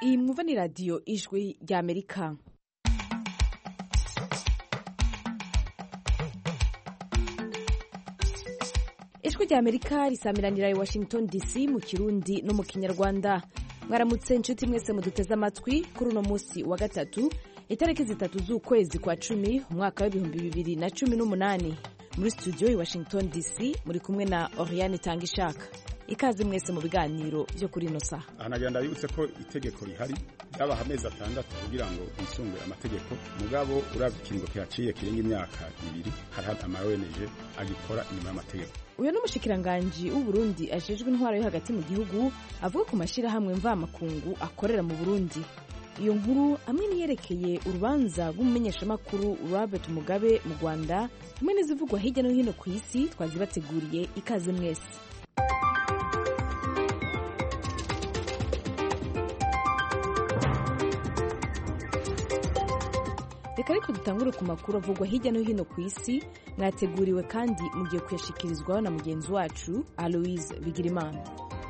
iyi mwumva ni radiyo ijwi rya amerika ijwi rya amerika risamiranira i washington dc mu kirundi no mu kinyarwanda mwaramutse inshuti mwese muduteze amatwi kuri uno munsi wa gatatu itariki zitatu z'ukwezi kwa cumi umwaka w'ibihumbi bibiri na cumi n'umunani muri studio i washington dc muri kumwe na oriane tanga ishaka ikaze mwese mu biganiro byo kuri ino saha ahanagenda bibutse ko itegeko rihari ryabaha amezi atandatu kugira ngo bisungure amategeko mugabo urabye ikiringo kihaciye kirenga imyaka ibiri hari ama ONG agikora inyuma y'amategeko uyu ni umushikiranganji w'uburundi ajejwe intwaro yo hagati mu gihugu avuga ku mashyirahamwe mvamakungu akorera mu burundi iyo nkuru hamwe niyerekeye urubanza rw'umumenyeshamakuru robert mugabe mu rwanda hamwe n'izivugwa hirya no hino ku isi twazibateguriye ikaze mwese reka ariko dutangure ku makuru avugwa hirya no hino ku isi mwateguriwe kandi mugiye kuyashikirizwaho na mugenzi wacu aloise bigirimana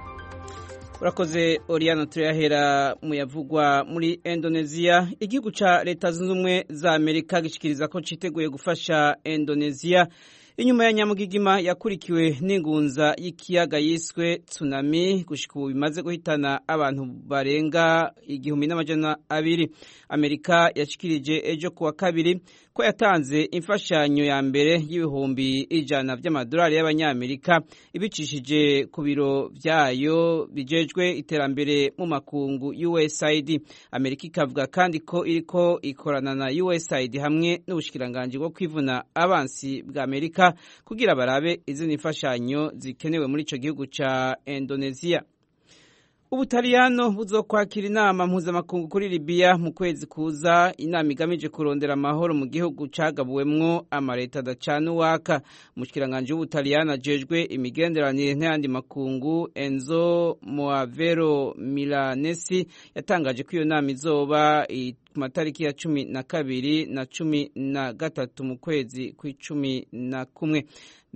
urakoze oriyana turayahera mu yavugwa muri indoneziya igihugu cya leta zunze ubumwe za amerika gishikiriza ko cyiteguye gufasha indoneziya inyuma ya nyamugigima yakurikiwe n'ingunza y'ikiyaga yiswe tsunami gushika ubu bimaze guhitana abantu barenga igihumbi n'amajana abiri amerika yashikirije ejo kuwa kabiri ko yatanze imfashanyo ya mbere y'ibihumbi ijana by'amadolari y'abanyamerika ibicishije ku biro byayo bijejwe iterambere mu makungu usaid amerika ikavuga kandi ko iriko ikorana na usaid hamwe n'ubushikiranganji bwo kwivuna abansi bwa amerika kugira barabe izindi mfashanyo zikenewe muri ico gihugu ca indonesia ubutaliyano buzokwakira inama mpuzamakungu kuri libiya mu kwezi kuza inama igamije kurondera amahoro mu gihugu cagabuwemwo amaleta adacana uwaka umushikiranganji w'ubutaliyano ajejwe imigenderanire n'ayandi makungu enzo moavero milanesi yatangaje ko iyo nama izoba ku matariki ya cumi na kabiri na cumi na gatatu mu kwezi kw'icumi na kumwe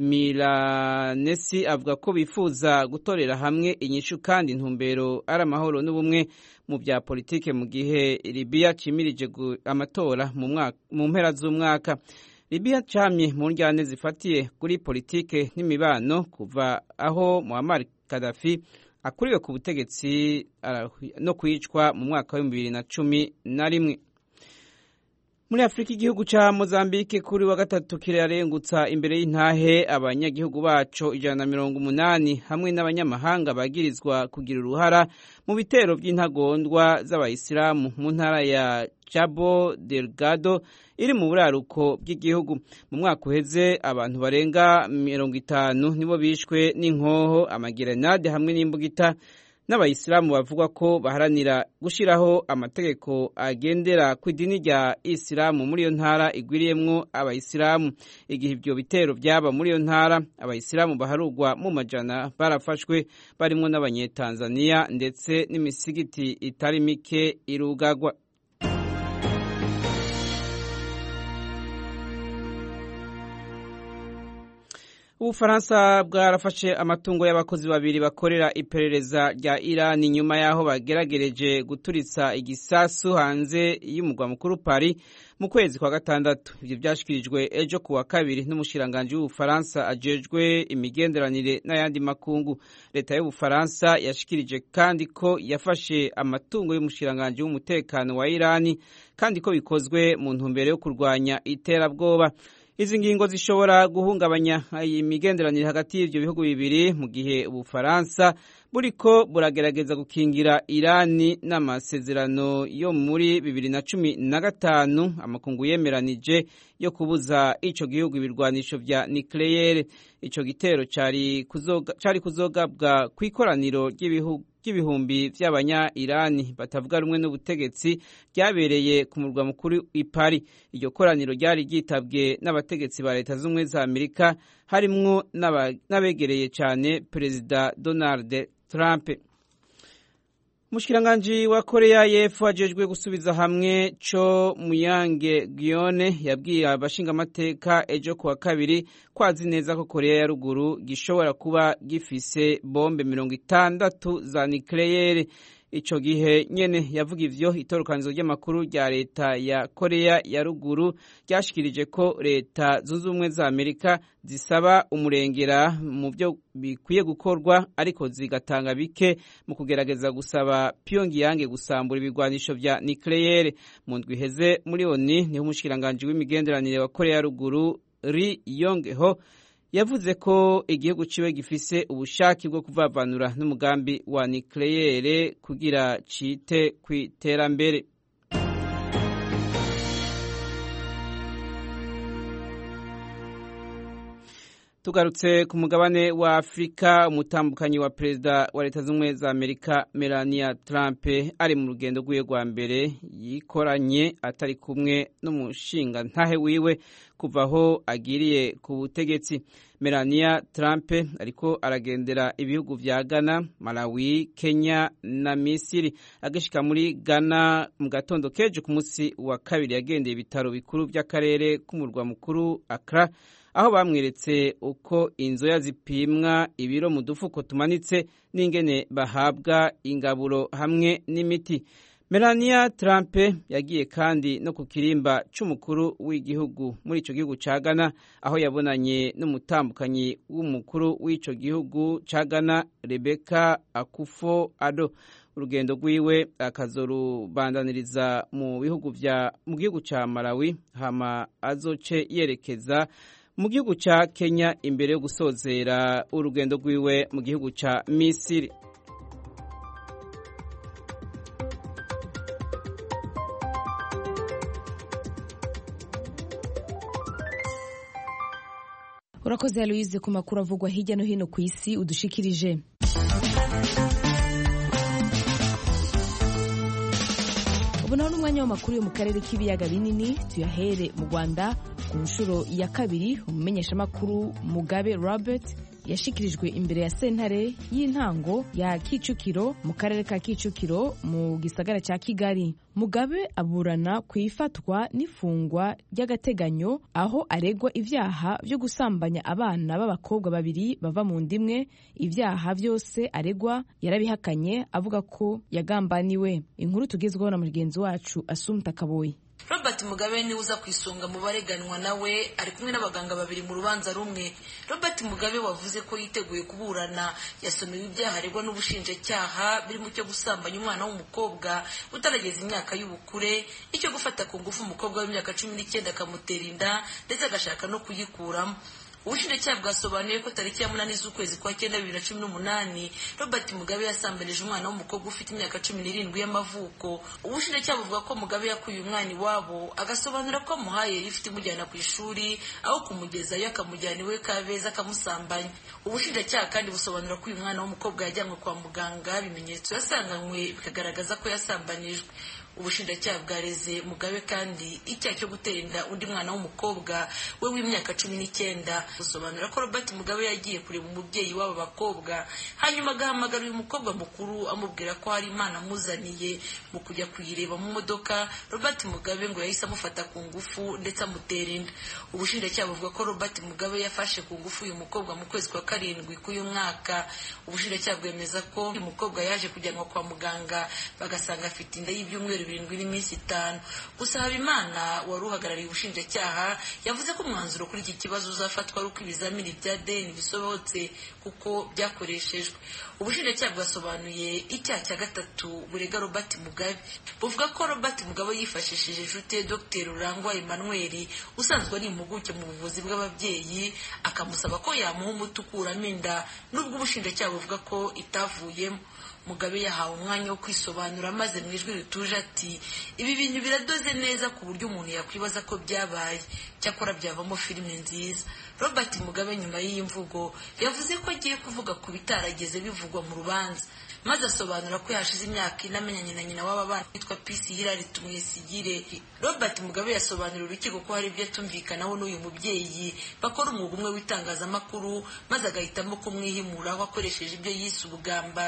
milanesi avuga ko bifuza gutorera hamwe inyishu kandi intumbero ari amahoro n'ubumwe mu bya politike mu gihe libiya cimirije amatora mu mpera z'umwaka libiya camye mu njyane zifatiye kuri politike n'imibano kuva aho muammar kadafi akuriwe ku butegetsi no kwicwa mu mwaka w'ibihumbi bibiri na cumi na rimwe muri afurika igihugu cya mozambique kuri wa gatatu kirarengutsa imbere y'intahe abanyagihugu baco ijana na mirongo umunani hamwe n'abanyamahanga bagirizwa kugira uruhara mu bitero by'intagondwa z'abayisilamu mu ntara ya cabo delgado iri mu buraruko bw'igihugu mu mwaka uheze abantu barenga mirongo itanu nibo bishwe n'inkoho amagerenade hamwe n'imbugita n'abayisilamu bavuga ko baharanira gushyiraho amategeko agendera ku idini rya isilamu muri iyo ntara igwiriyemwo abayisilamu igihe ibyo bitero byaba muri iyo ntara abayisilamu baharugwa mu majana barafashwe barimo n'abanyetanzaniya ndetse n'imisigiti itari mike irugagwa ubufaransa bwarafashe amatungo y'abakozi babiri bakorera iperereza rya irani nyuma y'aho bageragereje guturitsa igisasu hanze y'umugwa mukuru paris mu kwezi kwa gatandatu ibyo byashyikirijwe ejo ku wa kabiri n'umushiranganji w'ubufaransa ajejwe imigenderanire n'ayandi makungu leta y'ubufaransa yashikirije kandi ko yafashe amatungo y'umushiranganji w'umutekano wa irani kandi ko bikozwe mu ntumbero yo kurwanya iterabwoba izi ngingo zishobora guhungabanya imigenderanire hagati y'ibyo bihugu bibiri mu gihe ubufaransa buriko buragerageza gukingira irani n'amasezerano yo muri bibiri na cumi na gatanu amakungu yemeranije yo kubuza ico gihugu ibirwanisho vya nucleaire ico gitero cari kuzoga, cari kuzogabwa kw'ikoraniro ry'ibihugu ry'ibihumbi vy'abanya irani batavuga rumwe n'ubutegetsi ryabereye ku murwa mukuru i Paris iryo koraniro ryari ryitabwe n'abategetsi ba leta z'ubumwe za Amerika harimwo n'abegereye cyane perezida Donald Trump Mushikiranganji wa Korea y'Epfo ajejwe gusubiza hamwe co Muyange Guione yabwiye abashingamateka ejo kuwa kabiri ko azi neza ko Korea ya ruguru gishobora kuba gifise bombe mirongo itandatu za nucleaire ico gihe nyene yavuga ivyo itorokanizo ry'amakuru rya leta ya korea ya ruguru ryashikirije ko leta zunze ubumwe za amerika zisaba umurengera mu byo bikwiye gukorwa ariko zigatanga bike mu kugerageza gusaba pyongyang gusambura ibigwanisho vya nucleaire mu ndwi iheze muri oni niho umushikiranganji w'imigenderanire wa korea ya ruguru ri yong ho yavuze ko igihugu ciwe gifise ubushake bwo kuvavanura n'umugambi wa nucleaire kugira cite ku iterambere tugarutse ku mugabane wa afurika umutambukanyi wa perezida wa leta z'ubumwe za amerika melania trump ari mu rugendo rw'iwe rwa mbere yikoranye atari kumwe n'umushinga ntahe wiwe kuva aho agiriye ku butegetsi melania trump ariko aragendera ibihugu vya ghana malawi kenya na misiri agashika muri ghana mu gatondo keje ku munsi wa kabiri yagendeye ibitaro bikuru vy'akarere k'umurwa mukuru accra aho bamweretse uko inzoya zipimwa ibiro mu dufuko tumanitse n'ingene bahabwa ingaburo hamwe n'imiti melania trump yagiye kandi no ku kirimba c'umukuru w'igihugu muri ico gihugu ca ghana aho yabonanye n'umutambukanyi w'umukuru w'ico gihugu ca ghana rebeka akufo ado urugendo rwiwe akazorubandaniriza mu bihugu vya mu gihugu ca malawi hama azoce yerekeza mu gihugu ca Kenya imbere yo gusozera urugendo rwiwe mu gihugu ca Misiri urakoze Aloise ku makuru avugwa hirya no hino ku isi udushikirije ubu naho n'umwanya w'amakuru yo mu karere k'ibiyaga binini tuyahere mu rwanda ku nshuro ya kabiri umumenyeshamakuru mugabe robert yashikirijwe imbere ya sentare y'intango ya kicukiro mu karere ka kicukiro mu gisagara cya kigali mugabe aburana ku ifatwa n'ifungwa ry'agateganyo aho aregwa ibyaha byo gusambanya abana b'abakobwa babiri bava mu ndimwe ibyaha byose aregwa yarabihakanye avuga ko yagambaniwe inkuru tugezweho na mugenzi wacu asumta kaboyi robert mugabe niwe uza ku isonga mu bareganwa nawe ari kumwe n'abaganga babiri mu rubanza rumwe robert mugabe wavuze ko yiteguye kuburana yasomewe ibyaha aregwa n'ubushinjacyaha birimo icyo gusambanya umwana w'umukobwa utarageza imyaka y'ubukure icyo gufata ku ngufu umukobwa w'imyaka cumi n'icyenda akamutera inda ndetse agashaka no kuyikuramo ubushinjacyaha bwasobanuye ko tariki ya munani z'ukwezi kwa cyenda bibiri na cumi n'umunani robert mugabe yasambanije umwana w'umukobwa ufite imyaka cumi n'irindwi y'amavuko ubushinjacyaha buvuga ko mugabe yakuye umwana iwabo agasobanura ko amuhaye rifite imujyana ku ishuri aho kumugezayo akamujyana iwe kabeza akamusambanya ubushinjacyaha kandi busobanura ko uyu mwana w'umukobwa yajyanywe kwa muganga ibimenyetso yasanganywe bikagaragaza ko yasambanijwe ubushinjacyaha bwareze mugabe kandi icyaha cyo gutera inda undi mwana w'umukobwa we w'imyaka cumi n'icyenda busobanura ko robert mugabe yagiye kureba umubyeyi w'aba bakobwa hanyuma agahamagara uyu mukobwa mukuru amubwira ko hari imana amuzaniye mu kujya kuyireba mu modoka robert mugabe ngo yahise amufata ku ngufu ndetse amutera inda ubushinjacyaha buvuga ko robert mugabe yafashe ku ngufu uyu mukobwa mu kwezi kwa karindwi k'uyu mwaka ubushinjacyaha bwemeza ko uyu mukobwa yaje kujyanwa kwa muganga bagasanga afite inda y'ibyumweru birindwi n'iminsi itanu gusa habimana wari uhagarariye ubushinjacyaha yavuze ko umwanzuro kuri iki kibazo uzafatwa ari uko ibizamini bya deni bisohotse kuko byakoreshejwe ubushinjacyaha bwasobanuye icyaha cya gatatu burega robert mugabe buvuga ko robert mugabe yifashishije inshuti ye dr rurangwa emmanuel usanzwe ari impuguke mu buvuzi bw'ababyeyi akamusaba ko yamuha umuti ukuramo inda nubwo ubushinjacyaha buvuga ko itavuyemo mugabe yahawe umwanya wo kwisobanura maze mu ijwi rituje ati ibi bintu biradoze neza ku buryo umuntu yakwibaza ko byabaye cyakora byavamo filime nziza robert mugabe nyuma y'iyi mvugo yavuze ko agiye kuvuga ku bitarageze bivugwa mu rubanza maze asobanura ko yashize imyaka ine amenyanye na nyina w'aba bana witwa pisi hirari tumwesigire robert mugabe yasobanurira urukiko ko hari ibyo atumvikanaho n'uyu mubyeyi bakora umwuga umwe w'itangazamakuru maze agahitamo kumwihimuraho akoresheje ibyo yise ubugambanyi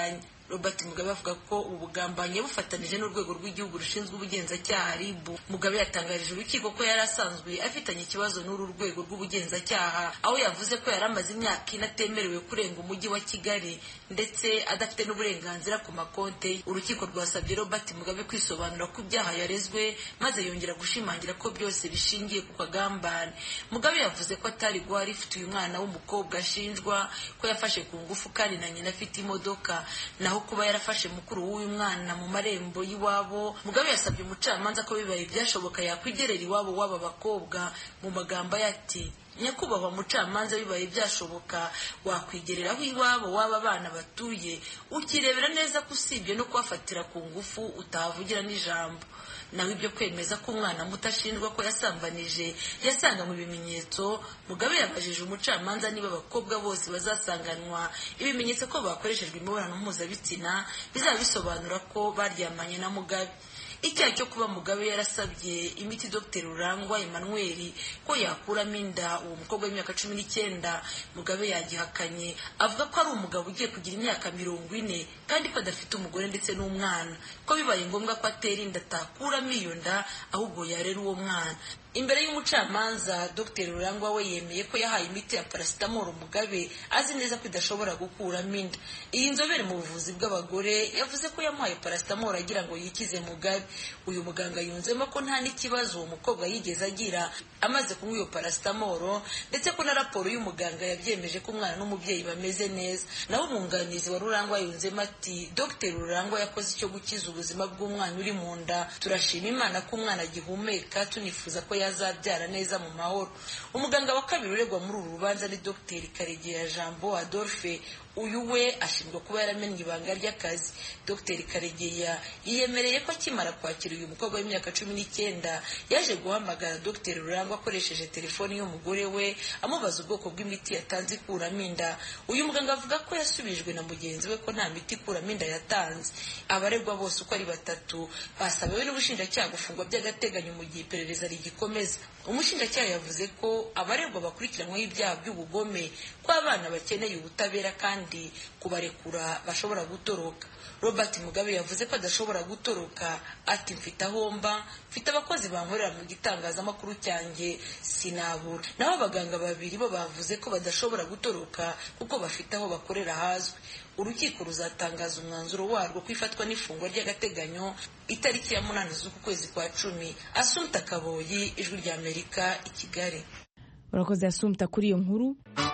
robert mugabe avuga ko ubu bugambanyi bufatanije n'urwego rw'igihugu rushinzwe ubugenzacyaha rib mugabe yatangarije urukiko ko yari asanzwe afitanye ikibazo n'uru rwego rw'ubugenzacyaha aho yavuze ko yari amaze imyaka ine atemerewe kurenga umujyi wa kigali ndetse adafite n'uburenganzira ku makonte ye urukiko rwasabye robert mugabe kwisobanura ku byaha yarezwe maze yongera gushimangira ko byose bishingiye ku kagambane mugabe yavuze ko atari guha rifite uyu mwana w'umukobwa ashinjwa ko yafashe ku ngufu kandi na nyina afite imodoka naho kuba yarafashe mukuru w'uyu mwana mu marembo y'iwabo mugabe yasabye umucamanza ko bibaye byashoboka yakwigerera iwabo w'aba bakobwa mu magambo ye ati nyakubahwa mucamanza bibaye byashoboka wakwigerera aho iwabo w'aba bana batuye ukirebera neza ko usibye no kubafatira ku ngufu utahavugira n'ijambo nawe ibyo kwemeza ko umwana muto ashinjwa ko yasambanije yasanganywe ibimenyetso mugabe yabajije umucamanza niba abakobwa bose bazasanganwa ibimenyetso ko bakoreshejwe imibonano mpuzabitsina bizaba bisobanura ko baryamanye na mugabe icyaha cyo kuba mugabe yarasabye imiti dr rurangwa emmanuel ko yakuramo inda uwo mukobwa w'imyaka cumi n'icyenda mugabe yagihakanye avuga ko ari umugabo ugiye kugira imyaka mirongo ine kandi ko adafite umugore ndetse n'umwana ko bibaye ngombwa ko atera inda atakuramo iyo nda ahubwo yarera uwo mwana imbere y'umucamanza dr rurangwa we yemeye ko yahaye imiti ya parasitamoro mugabe azi neza ko idashobora gukuramo inda iyi nzobere mu buvuzi bw'abagore yavuze ko yamuhaye parasitamoro agira ngo yikize mugabe uyu muganga yunzemo ko nta n'ikibazo uwo mukobwa yigeze agira amaze kunywa iyo parasitamoro ndetse ko na raporo y'umuganga yabyemeje ko umwana n'umubyeyi bameze neza naho umwunganizi wa rurangwa yunzemo ati dr rurangwa yakoze icyo gukiza ubuzima bw'umwana uri mu nda turashima imana ko umwana agihumeka tunifuza ko yazabyara neza mu mahoro umuganga wa kabiri uregwa muri uru rubanza ni dr karegeya jambo adolphe uyu we ashinjwa kuba yaramennye ibanga ry'akazi dr karegeya yiyemereye ko akimara kwakira uyu mukobwa w'imyaka cumi n'icyenda yaje guhamagara dr rurangwa akoresheje telefoni y'umugore we amubaza ubwoko bw'imiti yatanze ikuramo inda uyu muganga avuga ko yasubijwe na mugenzi we ko nta miti ikuramo inda yatanze abaregwa bose uko ari batatu basabiwe n'ubushinjacyaha gufungwa by'agateganyo mu gihe iperereza rigikomeza umushinjacyaha yavuze ko abaregwa bakurikiranyweho ibyaha by'ubugome ko abana bakeneye ubutabera kandi kubarekura bashobora gutoroka robert mugabe yavuze ko adashobora gutoroka ati mfite aho mba mfite abakozi bankorera mu gitangazamakuru cyanjye sinabura naho abaganga babiri bo bavuze ko badashobora gutoroka kuko bafite aho bakorera hazwi urukiko ruzatangaza umwanzuro warwo ko ifatwa n'ifungwa ry'agateganyo itariki ya munani z'uku kwezi kwa cumi asumta kaboyi ijwi ry'amerika i kigali urakoze asumta kuri iyo nkuru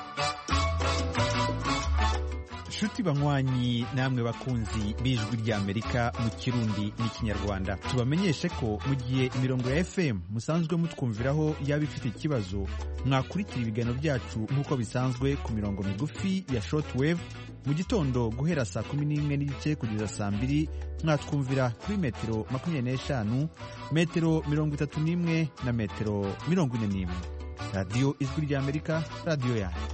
nshuti banywanyi namwe bakunzi b'ijwi ry'amerika mu kirundi n'ikinyarwanda tubamenyeshe ko mu gihe imirongo ya fm musanzwe mutwumviraho yaba ifite ikibazo mwakurikira ibiganiro byacu nk'uko bisanzwe ku mirongo migufi ya shortwave mu gitondo guhera saa kumi n'imwe n'igice kugeza saa mbiri mwatwumvira kuri metero makumyabiri n'eshanu metero mirongo itatu n'imwe na metero mirongo ine n'imwe radiyo ijwi ry'amerika radiyo yanyu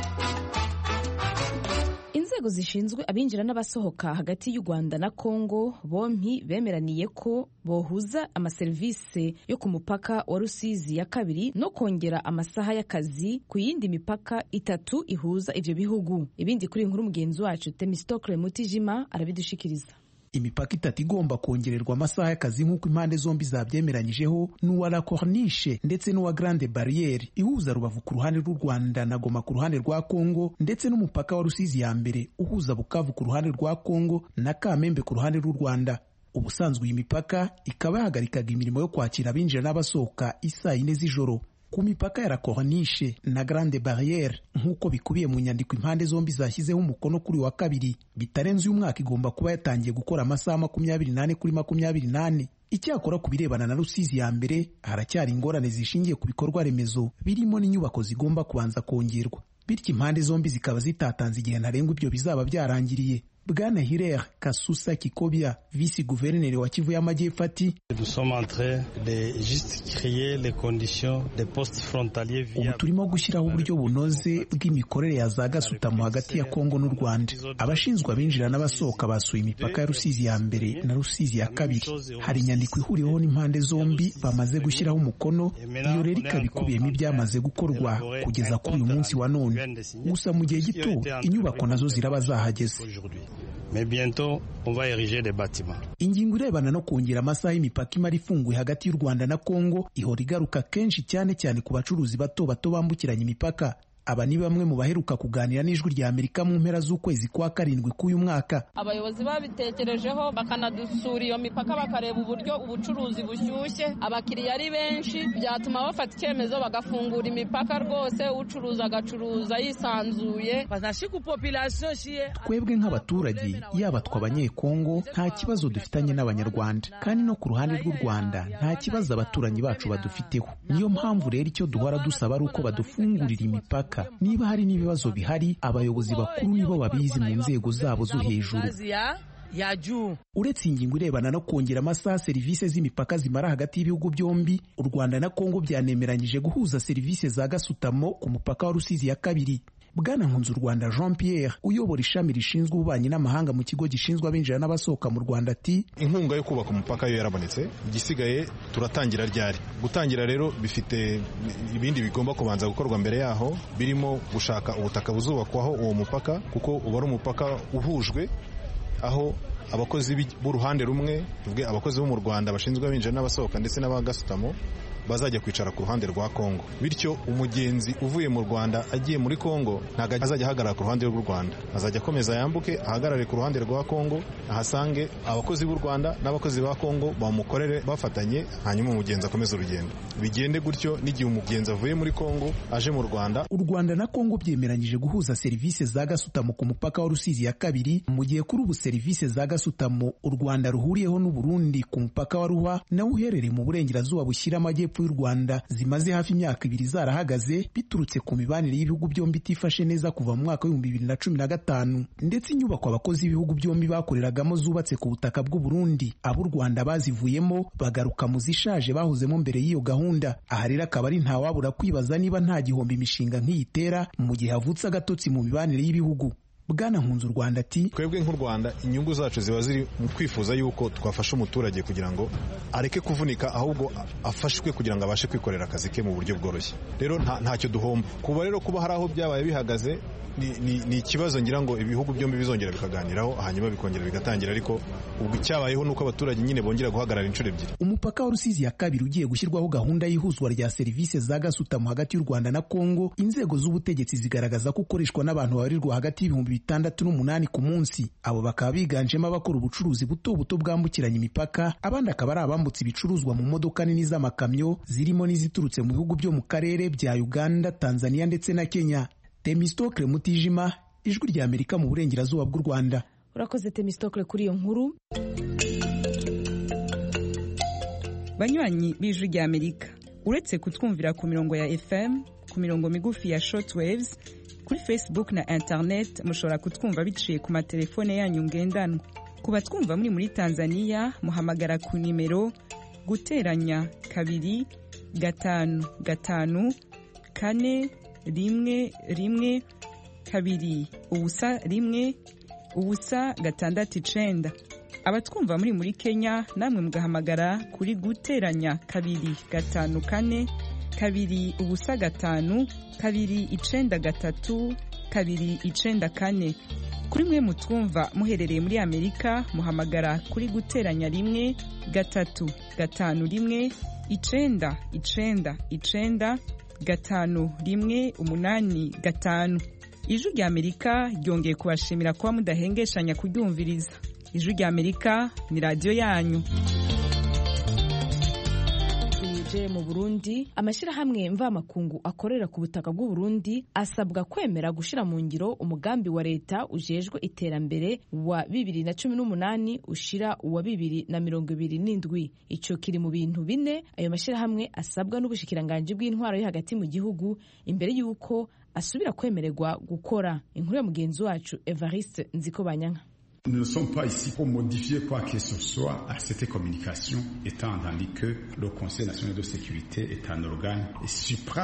inzego zishinzwe abinjira n'abasohoka hagati y'u rwanda na congo bompi bemeraniye ko bohuza amaserivisi yo ku mupaka wa rusizi ya kabiri no kongera amasaha y'akazi ku yindi mipaka itatu ihuza ibyo bihugu ibindi kuri inkuru mugenzi wacu temistokle mutijima arabidushikiriza imipaka itatu igomba kongererwa amasaha y'akazi nk'uko impande zombi zabyemeranyijeho ni uwa la corniche ndetse n'uwa grande barriere ihuza rubavu ku ruhande rw'u rwanda na goma ku ruhande rwa congo ndetse n'umupaka wa rusizi ya mbere uhuza bukavu ku ruhande rwa congo na kamembe ku ruhande rw'u rwanda ubusanzwe iyi mipaka ikaba yahagarikaga imirimo yo kwakira abinjira n'abasohoka isaa yine z'ijoro ku mipaka ya la corniche na grande barriere nk'uko bikubiye mu nyandiko impande zombi zashyizeho umukono kuri wa kabiri bitarenze uyu mwaka igomba kuba yatangiye gukora amasaha makumyabiri n'ane kuri makumyabiri n'ane icyakora ku birebana na rusizi ya mbere haracyari ingorane zishingiye ku bikorwa remezo birimo n'inyubako zigomba kubanza kongerwa bityo impande zombi zikaba zitatanze igihe ntarengwa ibyo bizaba byarangiriye bwana hirer kasusa kikobya visi guverineri wa kivu y'amajyepfo ati ubu turimo gushyiraho uburyo bunoze bw'imikorere ya za gasutamo hagati ya kongo n'u rwanda abashinzwe abinjira n'abasohoka basuye imipaka ya rusizi ya mbere na rusizi ya kabiri hari inyandiko ihuriweho n'impande zombi bamaze gushyiraho umukono iyo rero ikaba ikubiyemo ibyamaze gukorwa kugeza kuri uyu munsi wa none gusa mu gihe gito inyubako nazo ziraba zahageze mais bientôt on va ériger des bâtiments. ingingo irebana no kongera amasaha y'imipaka imara ifunguye hagati y'u rwanda na kongo ihora igaruka kenshi cyane cyane ku bacuruzi bato bato bambukiranya imipaka aba ni bamwe mu baheruka kuganira n'ijwi rya amerika mu mpera z'ukwezi kwa karindwi k'uyu mwaka abayobozi babitekerejeho bakanadusura iyo mipaka bakareba uburyo ubucuruzi bushyushye abakiriya ari benshi byatuma bafata icyemezo bagafungura imipaka rwose ucuruza agacuruza yisanzuye twebwe nk'abaturage yaba tw'abanyekongo nta kibazo dufitanye n'abanyarwanda kandi no ku ruhande rw'u rwanda nta kibazo abaturanyi bacu badufiteho niyo mpamvu rero icyo duhora dusaba ari uko badufungurira imipaka niba hari n'ibibazo bihari abayobozi bakuru nibo babizi mu nzego zabo zo hejuru uretse ingingo irebana no kongera amasaha serivisi z'imipaka zimara hagati y'ibihugu byombi u rwanda na kongo byanemeranyije guhuza serivisi za gasutamo ku mupaka wa rusizi ya kabiri bwana nkunzu rwanda jean pierre uyobora ishami rishinzwe ububanyi n'amahanga mu kigo gishinzwe abinjira n'abasohoka mu rwanda ati inkunga yo kubaka umupaka yo yarabonetse igisigaye turatangira ryari gutangira rero bifite ibindi bigomba kubanza gukorwa mbere yaho birimo gushaka ubutaka buzubakwaho uwo mupaka kuko uba ari umupaka uhujwe aho abakozi b'uruhande rumwe tuvuge abakozi bo mu rwanda bashinzwe abinjira n'abasohoka ndetse n'abagasutamo bazajya kwicara ku ruhande rwa Kongo bityo umugenzi uvuye mu Rwanda agiye muri Kongo ntabwo azajya ahagarara ku ruhande rw'u Rwanda azajya akomeza yambuke ahagarare ku ruhande rwa Kongo ahasange abakozi b'u Rwanda n'abakozi ba Kongo bamukorere bafatanye hanyuma umugenzi akomeze urugendo bigende gutyo n'igihe umugenzi avuye muri Kongo aje mu Rwanda u Rwanda na Kongo byemeranyije guhuza serivisi za gasutamo ku mupaka wa Rusizi ya kabiri mu gihe kuri ubu serivisi za gasutamo u Rwanda ruhuriyeho n'u Burundi ku mupaka wa Ruhwa nawo uherereye mu burengerazuba bushyira amajyepfo y'u Rwanda zimaze hafi imyaka ibiri zarahagaze biturutse ku mibanire y'ibihugu byombi itifashe neza kuva mu mwaka w'ibihumbi bibiri na cumi na gatanu ndetse inyubako abakozi b'ibihugu byombi bakoreragamo zubatse ku butaka bw'u Burundi ab'u Rwanda bazivuyemo bagaruka mu zishaje bahozemo mbere y'iyo gahunda aha rero akaba ari ntawabura kwibaza niba nta gihombo imishinga nk'iyi itera mu gihe havutse agatotsi mu mibanire y'ibihugu bwana nkunze u rwanda ati twebwe nk'u rwanda inyungu zacu ziba ziri mu kwifuza yuko twafasha umuturage kugira ngo areke kuvunika ahubwo afashwe kugira ngo abashe kwikorera akazi ke mu buryo bworoshye rero ntacyo duhomba kuba rero kuba hari aho byabaye bihagaze ni ikibazo ngira ngo ibihugu byombi bizongera bikaganiraho hanyuma bikongera bigatangira ariko ubwo icyabayeho ni uko abaturage nyine bongera guhagarara inshuro ebyiri umupaka wa rusizi ya kabiri ugiye gushyirwaho gahunda y'ihuzwa rya serivisi za gasutamo hagati y'u rwanda na kongo inzego z'ubutegetsi zigaragaza ko ukoreshwa n'abantu babarirwa hagati y'ibihumbi bitandatu n'umunani ku munsi abo bakaba biganjemo abakora ubucuruzi buto buto bwambukiranya imipaka abandi akaba ari abambutse ibicuruzwa mu modoka nini z'amakamyo zirimo n'iziturutse mu bihugu byo mu karere bya uganda tanzania ndetse na kenya temistokle mutijima ijwi rya amerika mu burengerazuba bw'u rwanda urakoze temistokle kuri iyo nkuru banywanyi b'ijwi rya amerika uretse kutwumvira ku mirongo ya fm ku mirongo migufi ya shortwaves kuri facebook na internet mushobora kutwumva biciye ku matelefone yanyu ngendanwa ku batwumva muri muri tanzania muhamagara ku nimero guteranya kabiri gatanu gatanu kane rimwe rimwe kabiri ubusa rimwe ubusa gatandatu icenda abatwumva muri muri kenya namwe mugahamagara kuri guteranya kabiri gatanu kane kabiri ubusa gatanu kabiri icenda gatatu kabiri icenda kane kuri mwe mutwumva muherereye muri amerika muhamagara kuri guteranya rimwe gatatu gatanu rimwe icenda icenda icenda gatanu rimwe umunani gatanu ijwi rya amerika ryongeye kubashimira kuba mudahengeshanya kuryumviriza ijwi rya amerika ni radiyo yanyu tuje mu burundi amashyirahamwe mvamakungu akorera ku butaka bw'u Burundi asabwa kwemera gushyira mu ngiro umugambi wa leta ujejwe iterambere wa bibiri na cumi n'umunani ushira uwa bibiri na mirongo ibiri n'indwi icyo kiri mu bintu bine ayo mashyirahamwe asabwa n'ubushikiranganji bw'intwaro yo hagati mu gihugu imbere y'uko asubira kwemererwa gukora inkuru ya mugenzi wacu evariste nziko banyanka Nous ne sommes pas ici pour modifier quoi que ce soit à cette communication, étant entendu que le Conseil national de sécurité est un organe supra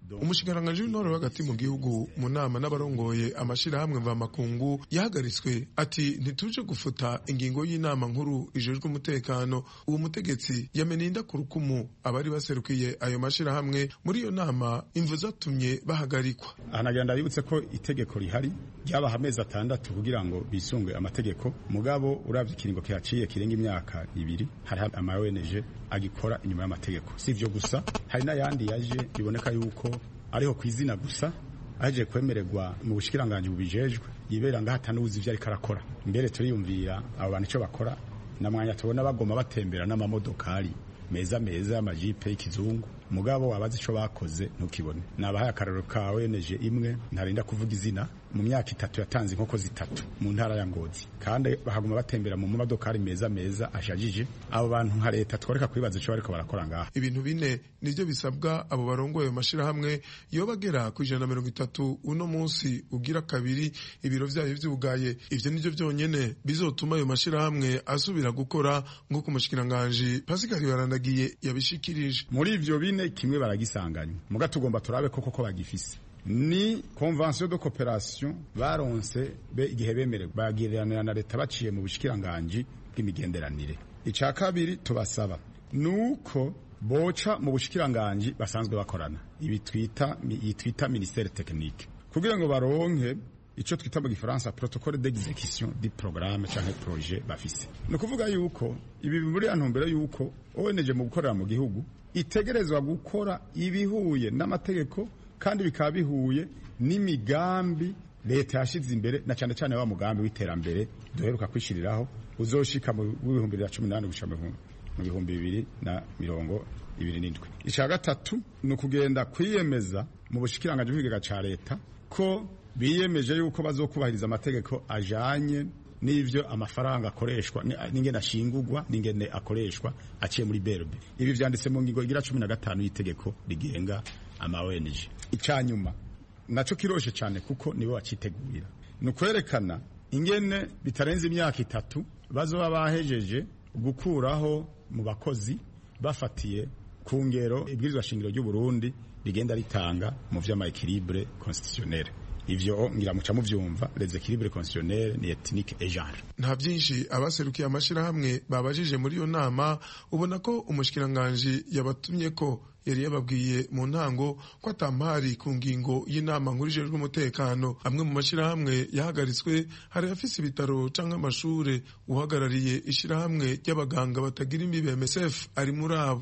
umushikiranganji w'intore hagati mu gihugu mu nama n'abarongoye amashirahamwe mvamakungu yahagaritswe ati ntituje gufuta ingingo y'inama nkuru ijejwe umutekano uwo mutegetsi yameninda ku rukumu abari baserukiye ayo mashirahamwe muri iyo nama imvu zatumye bahagarikwa ahanagenda bibutse ko itegeko rihari ryabaha amezi atandatu kugira ngo bisunge amategeko mugabo uravye ikiringo kihaciye kirenga imyaka ibiri hari ama ONG agikora inyuma y'amategeko si ivyo gusa hari n'ayandi yaje biboneka yuko ariho ku izina gusa aje kwemererwa mu bushikiranganje bubijejwe yibera ngaho atanuzi ivyo ariko arakora mbere turiyumvira abo bantu ico bakora na mwanya tubona bagoma batembera n'amamodokari meza meza y'amajipe y'ikizungu mugabo abazi ico bakoze ntukibone nabahaye akararo ka ONG imwe ntarinda kuvuga izina mu myaka itatu yatanze inkoko zitatu mu ntara ya Ngozi kandi bahaguma batembera mu modokari meza meza ashajije abo bantu nka leta tworeka kwibaza ico bariko barakora ngaha ibintu bine nivyo bisabwa abo barongoye ayo mashirahamwe iyo bagera ku ijana na mirongo itatu uno munsi ugira kabiri ibiro vyayo vyugaye ivyo nivyo vyonyene bizotuma ayo mashirahamwe asubira gukora nk'uko umushikiranganji Pascal Barandagiye yabishikirije muri ivyo bine kimwe baragisanganya muga tugomba turabe koko ko bagifise ni convention de coopération baronse be igihe bemerewe bagiranira na leta baciye mu bushikiranganje bw'imigenderanire ica kabiri tubasaba nuko boca mu bushikiranganje basanzwe bakorana ibi twita yitwita ministère technique kugira ngo baronke ico twita mu gifaransa protocole d'exécution du programme canke projet bafise ni ukuvuga yuko ibi muri antumbero yuko ONG mu gukorera mu gihugu itegerezwa gukora ibihuye n'amategeko kandi bikaba bihuye n'imigambi leta yashize imbere na cyane cyane wa mugambi w'iterambere duheruka kwishiriraho uzoshika mu bihumbi bibiri na cumi n'umunani gushika mu bihumbi bibiri na mirongo ibiri n'indwi icya gatatu ni ukugenda kwiyemeza mu bushikiranganje bw'ikigega ca leta ko biyemeje yuko bazokubahiriza amategeko ajanye n'ivyo amafaranga akoreshwa n'ingene ashingurwa n'ingene akoreshwa aciye muri berbe ibi vyanditse mu ngingo igira cumi na gatanu y'itegeko rigenga ama ONG icanyuma naco kiroshe cyane kuko nibo bacitegurira ni ukwerekana ingene bitarenze imyaka itatu bazoba bahejeje gukuraho mu bakozi bafatiye ku ngero ibwirizwa shingiro ry'u Burundi rigenda ritanga mu vy'ama équilibre constitutionnel ivyo ngira muca muvyumva les équilibres constitutionnels ni ethnique et genre nta byinshi abaserukiye amashirahamwe babajije muri iyo nama ubona ko umushikiranganje yabatumye ko yari yababwiye mu ntango ko atampari ku ngingo y'inama nkuru ijejwe umutekano amwe mu mashirahamwe yahagaritswe hari afise ibitaro canke amashure uhagarariye ishirahamwe ry'abaganga batagira imbibe MSF ari muri abo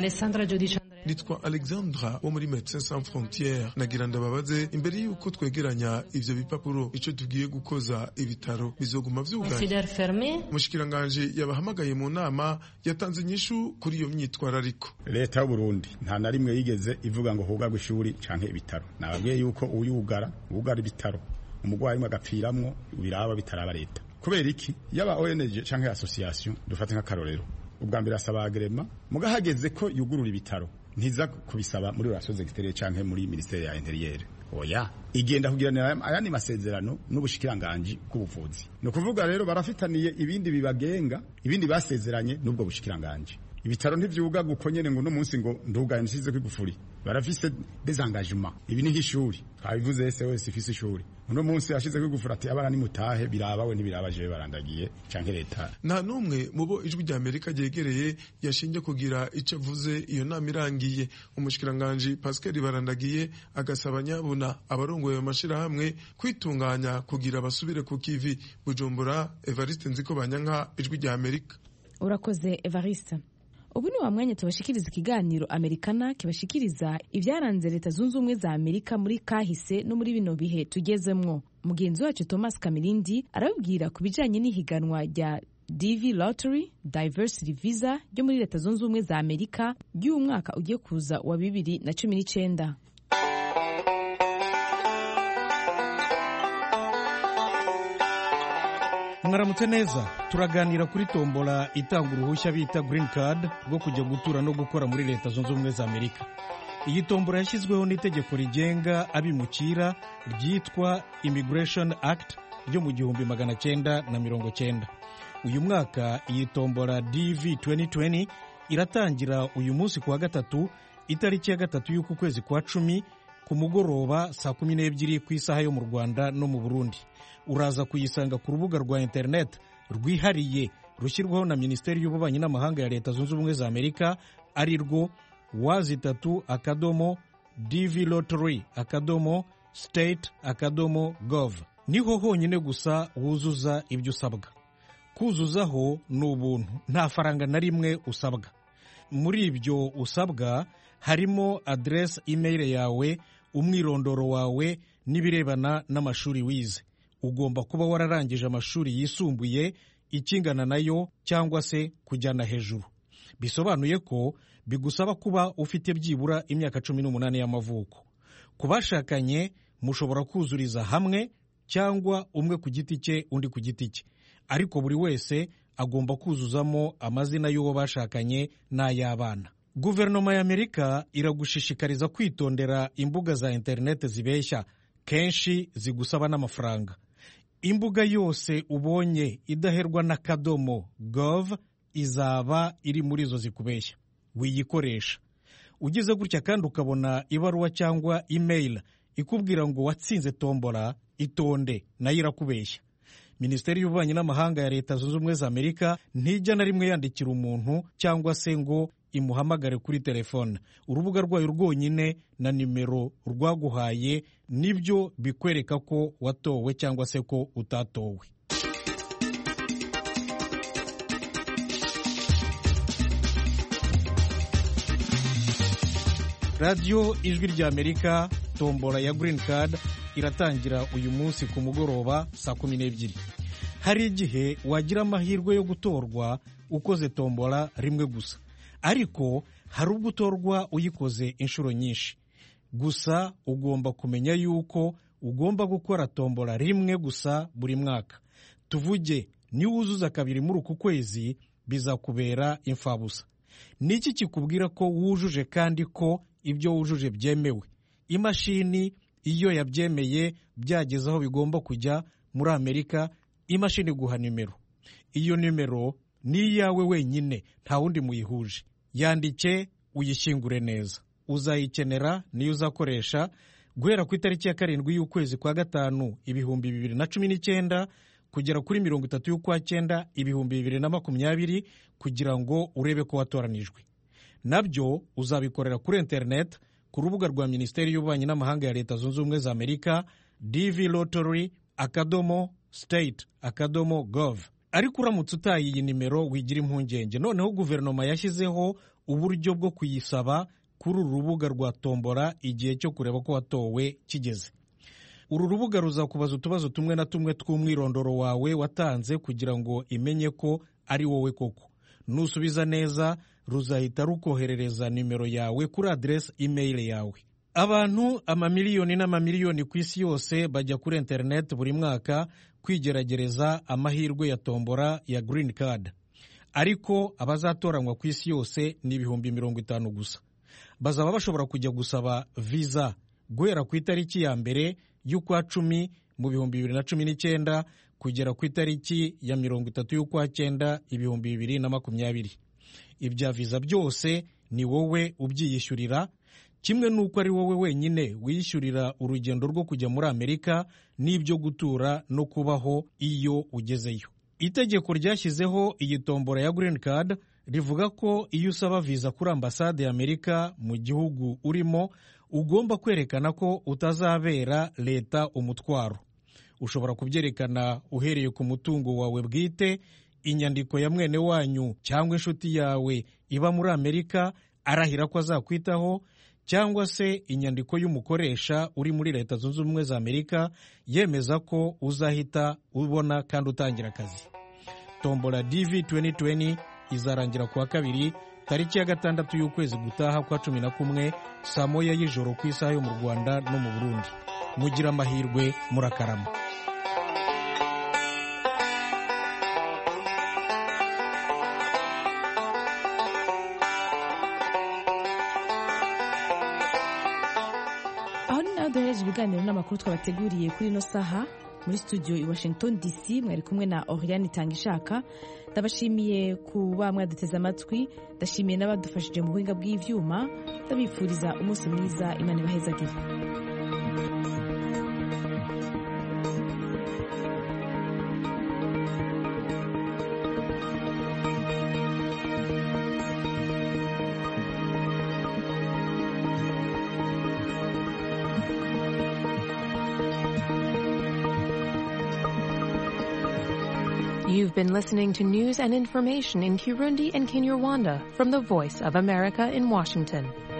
nitwa Alexandra wo muri Médecins Sans Frontières nagira ndababaze imbere y'uko twegeranya ivyo bipapuro ico tugiye gukoza ibitaro bizoguma vyugaye umushikiranganje yabahamagaye mu nama yatanze inyishu kuri iyo myitwarariko leta y'u Burundi nta na rimwe yigeze ivuga ngo hugarwe ishuri canke ibitaro nababwiye yuko uyugara ugara ibitaro umugwayi umwe agapfiramwo biraba bitaraba leta kubera iki yaba ONG canke association dufate nk'akarorero ubwa mbere asaba agrema mugahageze ko yugurura ibitaro ntiza kubisaba muri relation extérieure canke muri ministère ya intérieur oya igenda kugiranira ayandi masezerano n'ubushikiranganje bw'ubuvuzi ni ukuvuga rero barafitaniye ibindi bibagenga ibindi basezeranye n'ubwo bushikiranganje ibitaro ntivyuga gukonyene ngo no munsi ngo ndugaye nsize kwigufuri barafise des engagements ibi ni nk'ishuri twabivuze ese wese ifise ishuri uno munsi yashize kwigufura ati abana nimutahe biraba we ntibiraba jewe barandagiye canke leta nta n'umwe mu bo ijwi rya amerika ryegereye yashinje kugira ico avuze iyo nama irangiye umushikiranganji pascal barandagiye agasaba nyabuna abarongoye ayo mashirahamwe kwitunganya kugira basubire ku kivi bujumbura evariste nziko banyanka ijwi rya amerika urakoze evariste ubu ni wa mwanya tubashikiriza ikiganiro amerikana kibashikiriza ibyaranze leta zunze ubumwe za amerika muri kahise no muri bino bihe tugezemwo mugenzi wacu thomas kamirindi arababwira ku bijanye n'ihiganwa rya dv lottery diversity visa ryo muri leta zunze ubumwe za amerika ry'uyu mwaka ugiye kuza wa bibiri na cumi n'icenda mwaramutse neza turaganira kuri tombola itanga uruhushya bita green card rwo kujya gutura no gukora muri leta zunze ubumwe za amerika iyi tombola yashyizweho n'itegeko rigenga abimukira ryitwa immigration act ryo mu gihumbi magana cyenda na mirongo cyenda uyu mwaka iyi tombola dv 2020 iratangira uyu munsi ku wa gatatu itariki ya gatatu y'uku kwezi kwa cumi ku mugoroba saa kumi n'ebyiri ku isaha yo mu rwanda no mu burundi uraza kuyisanga ku rubuga rwa interineti rwihariye rushyirwaho na minisiteri y'ububanyi n'amahanga ya leta zunze ubumwe za amerika ari rwo wazi itatu akadomo dv lottery akadomo state akadomo gov niho honyine gusa wuzuza ibyo usabwa kuzuzaho ni ubuntu nta faranga na rimwe usabwa muri ibyo usabwa harimo aderesi imeyile yawe umwirondoro wawe n'ibirebana n'amashuri wize ugomba kuba wararangije amashuri yisumbuye ikingana nayo cyangwa se kujyana hejuru bisobanuye ko bigusaba kuba ufite byibura imyaka cumi n'umunani y'amavuko ku bashakanye mushobora kuzuriza hamwe cyangwa umwe ku giti cye undi ku giti cye ariko buri wese agomba kuzuzamo amazina y'uwo bashakanye n'ay'abana guverinoma y'amerika iragushishikariza kwitondera imbuga za interineti zibeshya kenshi zigusaba n'amafaranga imbuga yose ubonye idaherwa n'akadomo gov izaba iri muri izo zikubeshya wiyikoresha ugize gutya kandi ukabona ibaruwa cyangwa imeyili ikubwira ngo watsinze tombora itonde nayo irakubeshya minisiteri y'ububanyi n'amahanga ya leta zunze ubumwe za amerika ntijya na rimwe yandikira umuntu cyangwa se ngo imuhamagare kuri telefone urubuga rwayo rwonyine na nimero rwaguhaye nibyo bikwereka ko watowe cyangwa se ko utatowe radiyo ijwi ry'amerika tombora ya Green Card iratangira uyu munsi ku mugoroba saa kumi n'ebyiri hari igihe wagira amahirwe yo gutorwa ukoze tombora rimwe gusa ariko hari ubwo utorwa uyikoze inshuro nyinshi gusa ugomba kumenya yuko ugomba gukora tombora rimwe gusa buri mwaka tuvuge niwuzuza kabiri muri uku kwezi bizakubera imfabusa ni iki kikubwira ko wujuje kandi ko ibyo wujuje byemewe imashini iyo yabyemeye byageze aho bigomba kujya muri amerika imashini iguha nimero iyo nimero ni iyawe wenyine nta wundi muyihuje yandike uyishyingure neza uzayikenera niyo uzakoresha guhera ku itariki ya karindwi y'ukwezi kwa gatanu ibihumbi bibiri na cumi n'icyenda kugera kuri mirongo itatu y'ukwa cyenda ibihumbi bibiri na makumyabiri kugira ngo urebe ko watoranijwe nabyo uzabikorera kuri interineti ku rubuga rwa minisiteri y'ububanyi n'amahanga ya leta zunze ubumwe za amerika dv lottery akadomo state akadomo gov ariko uramutse utaye iyi nimero wigira impungenge noneho guverinoma yashyizeho uburyo bwo kuyisaba kuri uru rubuga rwa tombora igihe cyo kureba ko watowe kigeze uru rubuga ruzakubaza utubazo tumwe na tumwe tw'umwirondoro wawe watanze kugira ngo imenye ko ari wowe koko nusubiza neza ruzahita rukoherereza nimero yawe kuri aderesi imeyili yawe abantu amamiliyoni n'amamiliyoni ku isi yose bajya kuri interineti buri mwaka kwigeragereza amahirwe ya tombora ya Green Card ariko abazatoranywa ku isi yose ni ibihumbi mirongo itanu gusa bazaba bashobora kujya gusaba viza guhera ku itariki ya mbere y'ukwa cumi mu bihumbi bibiri na cumi n'icyenda kugera ku itariki ya mirongo itatu y'ukwa cyenda ibihumbi bibiri na makumyabiri ibya viza byose ni wowe ubyiyishyurira kimwe n'uko ari wowe wenyine wiyishyurira urugendo rwo kujya muri amerika n'ibyo gutura no kubaho iyo ugezeyo itegeko ryashyizeho iyi tombora ya Green Card rivuga ko iyo usaba viza kuri ambasade y'amerika mu gihugu urimo ugomba kwerekana ko utazabera leta umutwaro ushobora kubyerekana uhereye ku mutungo wawe bwite inyandiko ya mwene wanyu cyangwa inshuti yawe iba muri amerika arahira ko azakwitaho cyangwa se inyandiko y'umukoresha uri muri leta zunze ubumwe za amerika yemeza ko uzahita ubona kandi utangira akazi tombora dv 2020 izarangira kuwa kabiri tariki ya gatandatu y'ukwezi gutaha kwa cumi na kumwe saa moya y'ijoro ku isaha yo mu rwanda no mu burundi mugira amahirwe murakarama aho ni naho duhereje ibiganiro n'amakuru twabateguriye kuri ino saha muri studio i washington dc mwari kumwe na oriane itangishaka ndabashimiye kuba mwaduteze amatwi ndashimiye n'abadufashije mu buhinga bw'ivyuma ndabifuriza umunsi mwiza imana ibahezagire You've been listening to news and information in Kirundi and Kinyarwanda from the Voice of America in Washington.